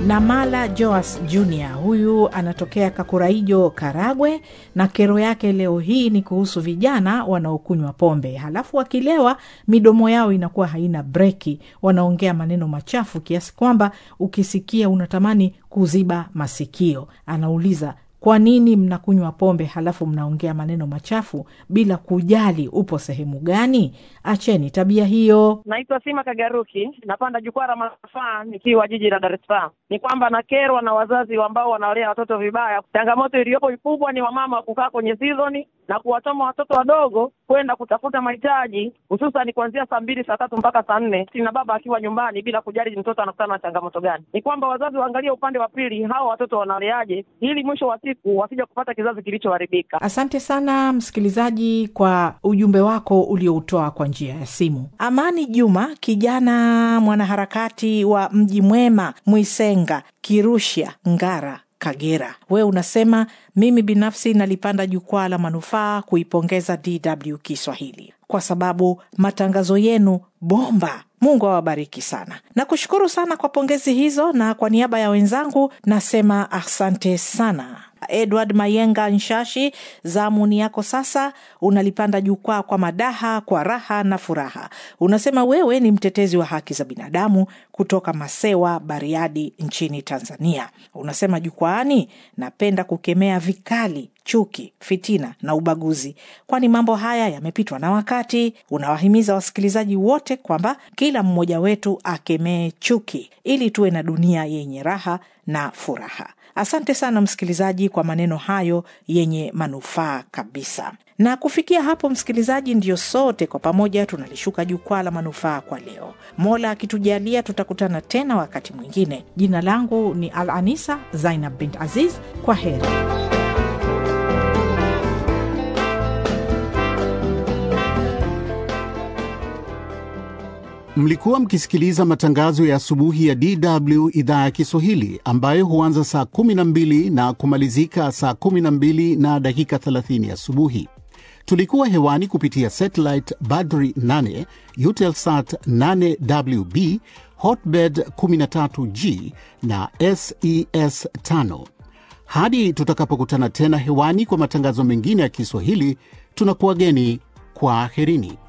Namala Joas Jr huyu anatokea Kakuraijo, Karagwe, na kero yake leo hii ni kuhusu vijana wanaokunywa pombe, halafu wakilewa midomo yao inakuwa haina breki, wanaongea maneno machafu kiasi kwamba ukisikia unatamani kuziba masikio. Anauliza, kwa nini mnakunywa pombe halafu mnaongea maneno machafu bila kujali upo sehemu gani? Acheni tabia hiyo. Naitwa Sima Kagaruki, napanda jukwaa la manufaa nikiwa jiji la Dar es Salaam. Ni kwamba nakerwa na wazazi ambao wanawalea watoto vibaya. Changamoto iliyopo kubwa ni wamama kukaa kwenye sizoni na kuwatoma watoto wadogo kwenda kutafuta mahitaji, hususan kuanzia saa mbili saa tatu mpaka saa nne na baba akiwa nyumbani bila kujali mtoto anakutana na changamoto gani. Ni kwamba wazazi waangalie upande wa pili, hawa watoto wanaleaje, ili mwisho wa siku wasija kupata kizazi kilichoharibika. Asante sana msikilizaji kwa ujumbe wako ulioutoa kwa njia ya simu. Amani Juma, kijana mwanaharakati wa Mji Mwema, Mwisenga, Kirusha, Ngara, Kagera, wewe unasema mimi binafsi nalipanda jukwaa la manufaa kuipongeza DW Kiswahili kwa sababu matangazo yenu bomba. Mungu awabariki sana. Nakushukuru sana kwa pongezi hizo, na kwa niaba ya wenzangu nasema asante sana. Edward Mayenga Nshashi, zamuni yako sasa. Unalipanda jukwaa kwa madaha, kwa raha na furaha. Unasema wewe ni mtetezi wa haki za binadamu kutoka Masewa, Bariadi nchini Tanzania. Unasema jukwaani, napenda kukemea vikali chuki, fitina na ubaguzi, kwani mambo haya yamepitwa na wakati. Unawahimiza wasikilizaji wote kwamba kila mmoja wetu akemee chuki ili tuwe na dunia yenye raha na furaha. Asante sana msikilizaji kwa maneno hayo yenye manufaa kabisa. Na kufikia hapo, msikilizaji, ndiyo sote kwa pamoja tunalishuka jukwaa la manufaa kwa leo. Mola akitujalia, tutakutana tena wakati mwingine. Jina langu ni Al Anisa Zainab bint Aziz. Kwa heri. Mlikuwa mkisikiliza matangazo ya asubuhi ya DW idhaa ya Kiswahili ambayo huanza saa 12 na kumalizika saa 12 na dakika 30 asubuhi. Tulikuwa hewani kupitia satellite Badri 8, Eutelsat 8WB, Hotbird 13G na SES 5. Hadi tutakapokutana tena hewani kwa matangazo mengine ya Kiswahili, tunakuwageni kwa aherini.